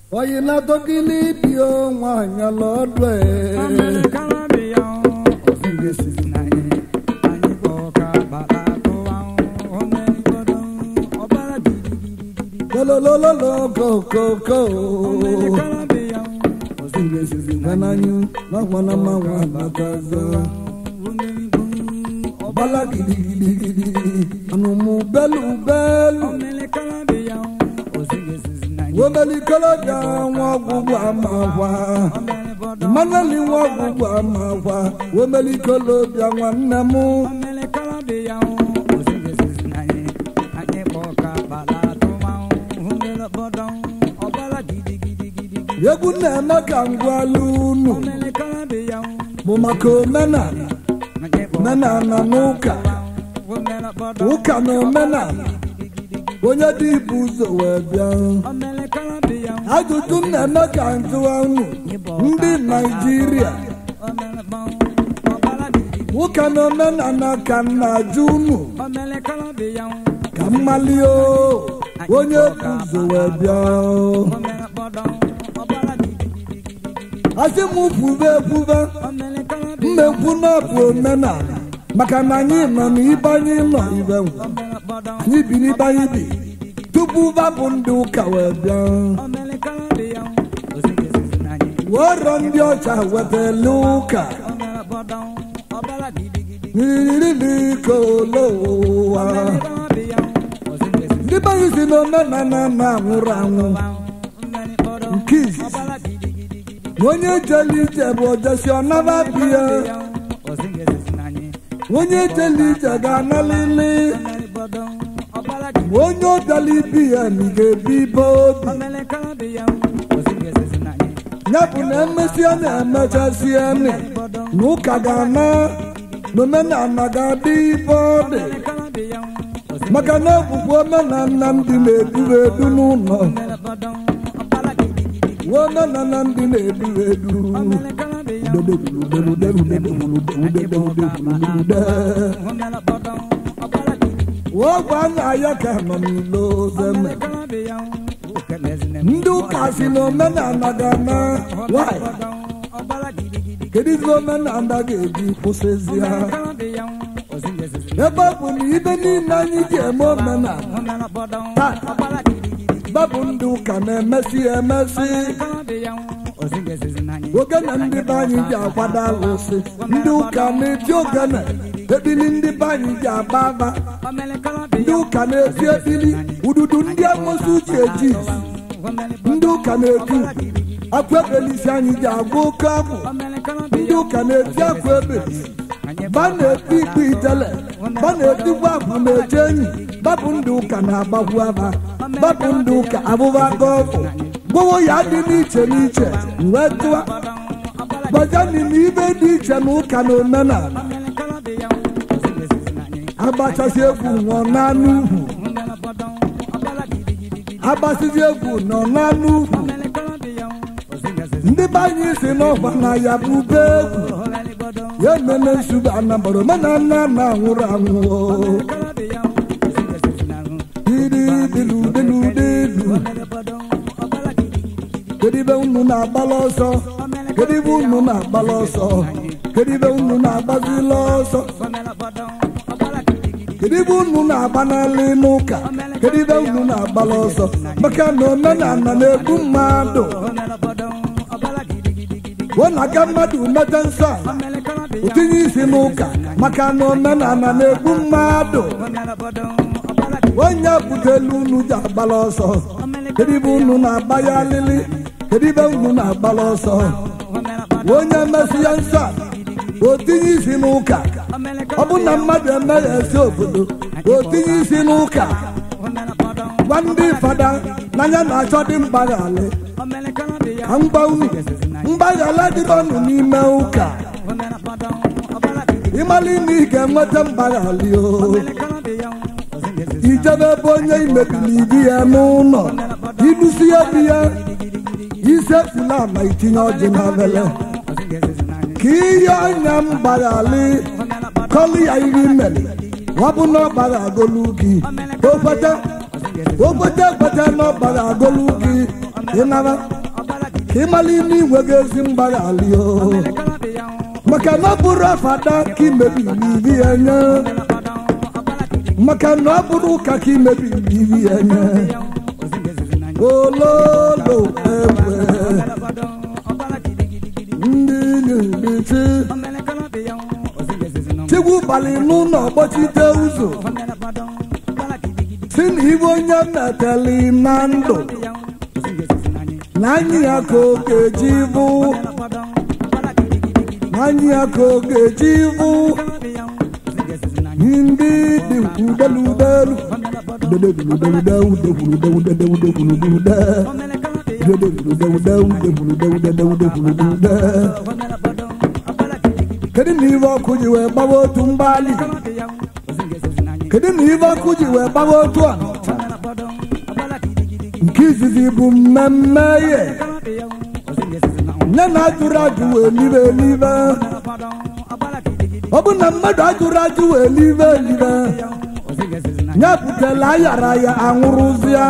oyi na tokili bio nwanyị lọdụ e kololololo kokoko gananyu nakwana manwa nakaza bala gidigidigidi anumu belu belu womelikolo da nwa ọgwụgwụ amakwa mmanali nwa ọgwụgwụ amakwa womelikolo bịa nwanne m egwu na-eme ka ngwala unu bụ maka omenala omenala na ụka ụka na omenala onye dị ibu ụzọ wee bịa ajụjụ na-eme ka njụwa unu ndị naijiria ụka na omenala ka na-ajụ unu ka mmali o onye bụ ụzọ wee bịa asị m kwube ekwube mmekwu na bụ omenala maka na anyị nọ n'ibe anyị nọ ibe nwe anyị bi n'ibe anyị bi tupu babụ ndị ụka wee bịa wọrọ ndị ọcha wetala ụka riririlikolowa ndị be anyị si na omenala na-anwụrụ anwụ nke izizi onye jele ije bụ ojesi ọnaba biya onye jele ije ga-analili onye ọbịala ibi ya na ga-ebi ibe obi ya bụ na emesịa na-emechasịa nị na ụka ga-ana na omenala ga-adị ibe ọ dị maka na ọbụbụ omenala ndị na-edu edu n'ụlọ omenala ndị na-edu edu ọgwa nna ya ka nọ n'ilo zeme ndị ụka si na omenala ga-ana nwanyị kedu izi omenala ga-eji kwụsịzi ha ebe ọ bụ na ibe niile anyị ji eme omenala taa babụ ndị ụka na-emesi emesi ogene ndị be anyị ji akwado alụsị ndị ụka na-eti ogene ebili ndị be anyị ji agba agba ndị ụka na-eti ebili ududu ndị amosi uche eji ndị ụka na-eti akwa ebelisi anyị ji agwa oke abụ ndị ụka na-eti akwa ebelisi ba na-eti ikpe itele ba na-etikwa abụ na-eje enyi babụ ndị ụka na-agbagwu aba babụ ndị ụka abụba gọfụ gbowo ya dị n'iche n'iche wee tụa gbajani na ibe dị iche na ụka na omenala agbachasị egwu nọ n'anụ ugwu agbasizi egwu nọ n'anụ ugwu ndị be anyị si n'ọgba na ya bụ ube egwu ya ememe nsogbu anambara omenala na-anwụrụ anwụ dididiludiludelu kedu ibe unu na-agbala ọsọ kedu ibe unu na-agbala ọsọ kedu ibe unu na-agbazila ọsọ kedu ibe unu na-agbanali n'ụka kedu ibe unu na-agbala ọsọ maka na omenala na-egbu mmadụ ọ na-aga mmadụ mete nsọ a otinye isi n'ụka maka na omenala na-egbu mmadụ onye butelu unu ji agbala ọsọ kedu ibe unu na-agba ya alili kedu ibe unu na-agbala ọsọ onye mesị ya nsọ a otinye isi n'ụka ọ bụ na mmadụ emeghị esi obodo otinye isi n'ụka gwa ndị fada n'anya na-achọ dị mgbaghalị ka mgba unu mgbaghala dịrị ọnụ n'ime ụka ịmala ime ị ga-enweta mgbaghalị o ijebe ebe onye imebili ibi ya n'ụlọ ilusi ya bi ya isefula ma itinye ọjị na vele ka ihe anya m gbaghalị kọlụ ya iri mere wabụ na ọ gbara agolu gị okwete okwete ekwete na ọ gbara agolu gị ịnara ka ịmala ime inwe gị ezi mgbaghalị o maka na ọ bụrụ afada ka imebiri ibi ya nye maka na ọ bụrụ ụka ka imebiri ibi ya nye ololo egbe ndị na-emechi chigwu balị n'ụlọ gbachite ụzọ si na ibe onye meteli na ndụ na anyị ya ka ọ ga-eji bụ na anyị ya ka ọ ga-eji bụ ndị dị udeludelu kedu na ibe ọkụ ji wee gbawa otu mgbali kedu na ibe ọkụ ji wee gbawa otu a nke izizi bụ mmemme ye nne na ajụrụ ajụ wee libe elibe ọ bụ na mmadụ ajụrụ ajụ wee libe elibe ya butela ayara ya anwụrụzịa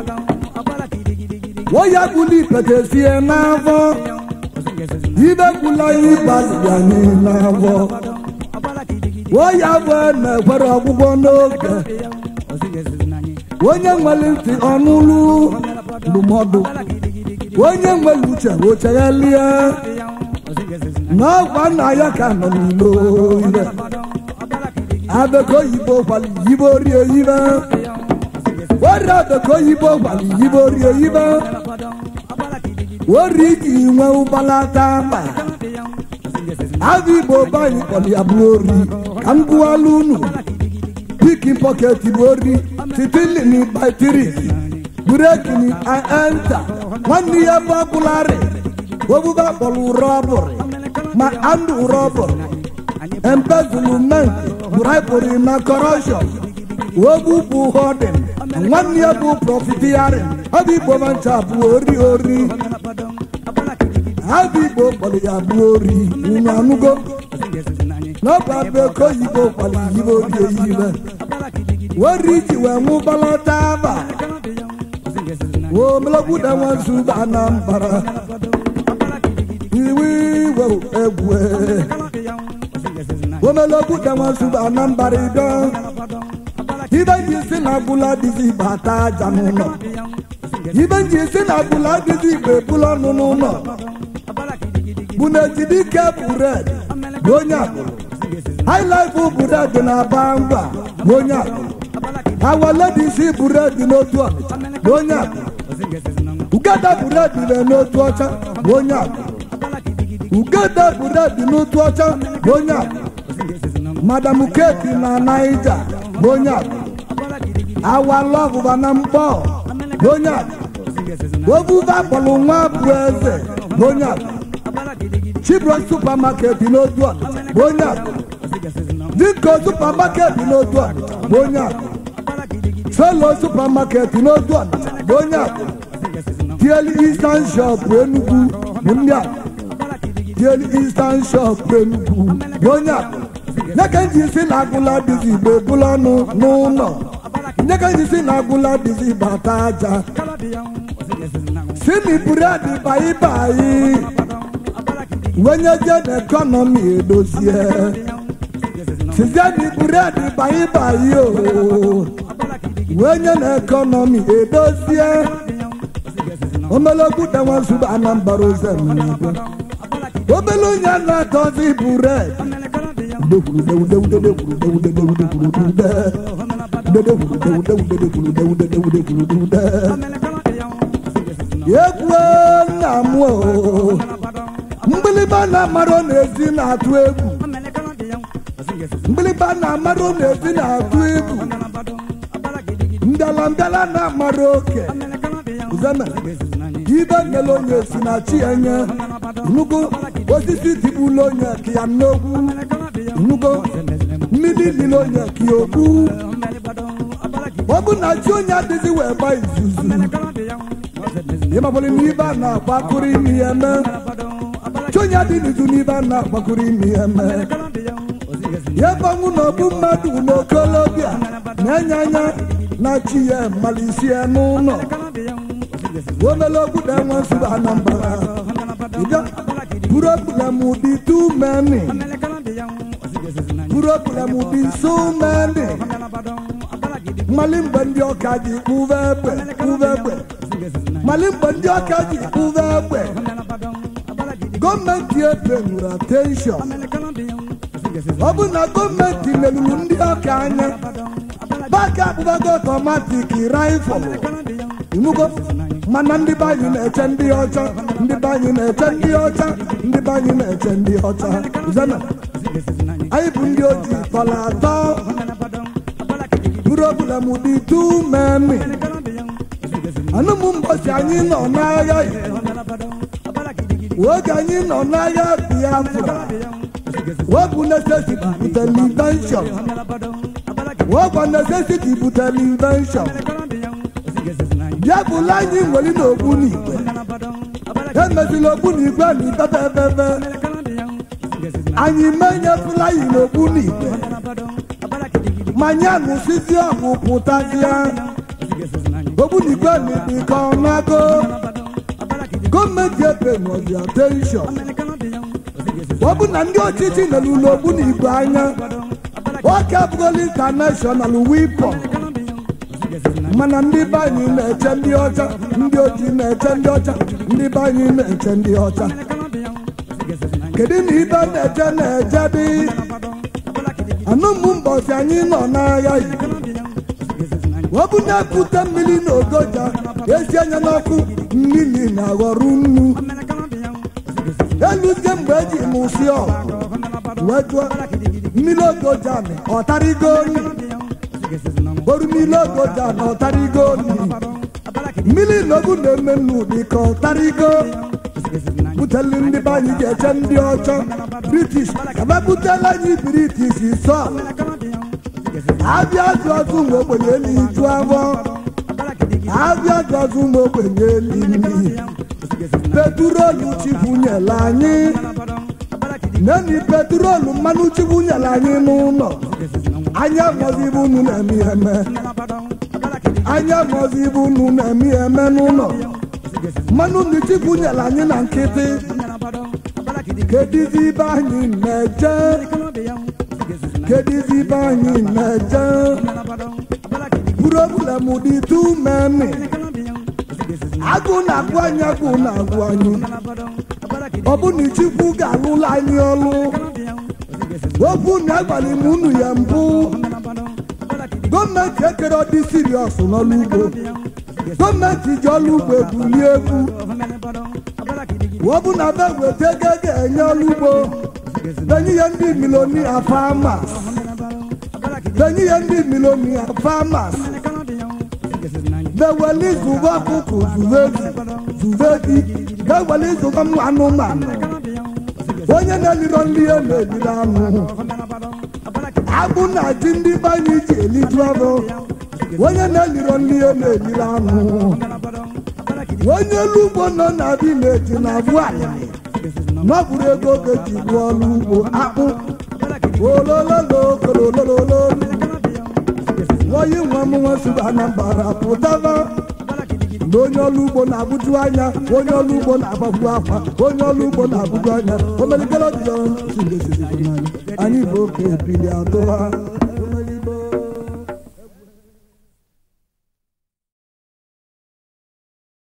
woya gbuli ipete sie n'afọ ibe gbula ịgbalị anyị n'afọ woya bụ na-ekwere ọgwụgwọ n'oge onye nwere ntị ọnụlụ ndụmọdụ onye nwere uche ocheghelie n'ọgwa nna ya ka nọ n'ilo ibe abeko oyibo kwali yibo rie ibe wari abeko oyibo kwali yibo rie ibe wori iji nwe ụbalata mba abụ igbo banyị kpọrọ ya bụ ori ka m gụwala unu pikin pọket bụ ori titilini batiri burekini enta nwanne ya bụ ọbụlarị obuba kpọrọ rọbụrị ma andụ rọbụrị embezzlement bribery na corruption ogbu bụ hodin nwanne ya bụ profiteering ọ bụ igbo mancha bụ ori ori abụ igbo kpọrọ ya bụ ori unu anụgo n'ọba beko oyibo kpọrọ yibo ori eyibe wori ji wee nwụbalata aba womelogbuda nwazuba anambara iwe iwe egwu womelogbuda nwazuba anambara ido ibe ji si na agbụla dịzi bata aja n'ụlọ ibe ji si na agbụla dịzi igbe bụla ọnụ n'ụlọ bụ na ejidike bured bụ onye agbụrụ haịlaịfụ bured na-aba ngwa bụ onye agbụrụ awaledisi bured n'otu ọnịcha bụ onye agbụrụ ugada bured dị n'otu ọcha bụ onye agbụrụ ugada bured n'otu ọcha bụ onye agbụrụ madam keki na naija bụ onye agbụrụ awalọbụba na mkpọ bụ onye agbụrụ obuba kpọrọ nwa bụ eze bụ onye agbụrụ chibro supamaket n'otu ọnịcha bụ onye agbụrụ diko supamaket n'otu ọnịcha bụ onye agbụrụ solo supamaket n'otu ọnịcha bụ onye agbụrụ tieli eastern shop enugwu bụ ndị agbụrụ tieli eastern shop enugwu bụ onye agbụrụ nyeka nji si na agụla dịzi igbe bụla ọnụ n'ụlọ nyeka nji si na agụla dịzi bata aja simi buredi bayi bayi wenye je na ekọnọmi edozie sizieni buredi bayi bayi o wenye na ekọnọmi edozie omelogbu denwazuba anambara ozemnibe obele onye na-atọzi buredi egwu nna m mgbịlịgba na-amarụ n'ezi na-atụ egwu mgbịlịgba na-amarụ n'ezi na-atụ egwu mbịala mbịala na-amarụ oke zeme ibe nyere onye si na chi enye nnukwu osisi tigbula onye ka ya n'ogwu nnukwu mmiri dị n'onye ka ya okpu ọ bụ na chi onye adịghị wee gba izuzu ịmabụrụ n'ibe a na-agbakụrụ imi ya eme chi onye adị n'izu n'ibe a na-agbakụrụ imi ya eme ya gbanwu na ọbụ mmadụ n'okolobịa na-enye anya na chi ya malisie n'ụlọ omelogbu na enwe nsogbu anambara ịbịa problem dị too many problem dị so many mmalị mgbe ndị ọka ji kpụva egbe kpụva egbe mmalị mgbe ndị ọka ji kpụva egbe gọọmenti ebe nwere attention ọ bụ na gọọmenti merụrụ ndị ọka anya baka akpụbago ọtọmatik raifọl inugo mana ndị be anyị na-eche ndị ọcha ndị be anyị na-eche ndị ọcha ndị be anyị na-eche ndị ọcha zena anyị bụ ndị ojii tọrọ atọ problem dị tu memi anụmụ mbọchị anyị nọ n'agha oge anyị nọ n'agha biafra wepụ necesity butere invention wepụ necesity butere invention bịabụla anyị nwere n'okpu n'igwe emezila okpu n'igwe na ibebe ebebe anyị menyefula yi n'okpu n'igwe ma nye nụsizi ọgwụ pụtazịa okpu n'igwe na ibike ọnago gọọmenti ebe nọzi attention ọ bụ na ndị ọchịchị nọrọ n'okpu n'igwe anya nwoke abụgola intanashọnal wipọn mana ndị be anyị na-eche ndị ọcha ndị ojii na-eche ndị ọcha ndị be anyị na-eche ndị ọcha kedu na ibe na-eche na-eche dị anụmụ mbọsi anyị nọ n'agha yi ọ bụ na-ekute mmiri na ogoja esi anya n'ọkụ mmiri na-aghọrọ nnu eluzie mgbe eji mụsi ọgụ wee jụọ mmiri ogoja mi ọtarigo nri oru mmiri ogoja na ọtarigo nri mmiri n'ogu na-eme nnu dị ka ọtarigo buteli ndị be anyị ga-eche ndị ọcha british ebe butela anyị british sọ abịa azụ azụ ụmụ ogbenye eliju afọ abịa azụ azụ ụmụ ogbenye eli nri petrolu chibunyela anyị neni petrolu mmanụ chibunyela anyị n'ụlọ anya mọzi ibu unu na-eme ihe eme anya mọzi ibu unu na-eme ihe eme n'ụlọ mmanụ ndị chibunyela anyị na nkịtị kedizi ibe anyị na-eje kedizi ibe anyị na-eje problem dị tu memi agụ na-agụ anyị agụ na-agụ anyị ọ bụ na chukwu ga-alụla anyị ọlụ okwu na agbalị m unu ya mbụ gọọmenti ekere dị siriọs n'ọlụ ugbo gọọmenti ji ọlụ ugbo ebuli egwu ọ bụ na be weta ego ga-enye ọlụ ugbo denye ihe ndị milonia famas denye ihe ndị milonia famas beweli zụba ọkụkụ zuvedi zuvedi beweli zụba ụmụ anụmanụ onye na-eliro nri ya na-eliri anụ agbụ na ji ndị be anyị ji eliju ọrụ onye na-eliro nri ya na-eliri anụ onye elu ugbo nọ na vileji na abụ alịrị n'ọbụrụ ego ga-eji rụọ ọrụ ugbo akpụ olololo kolololo oyi nwa m nwa si anambara pụtaba na onye ọrụ ugbo na-abụju anya onye ọrụ ugbo na-agbagbu akwa onye ọrụ ugbo na-abụju anya omelikere ọdịyo anyị bụ oke ebili atụ ha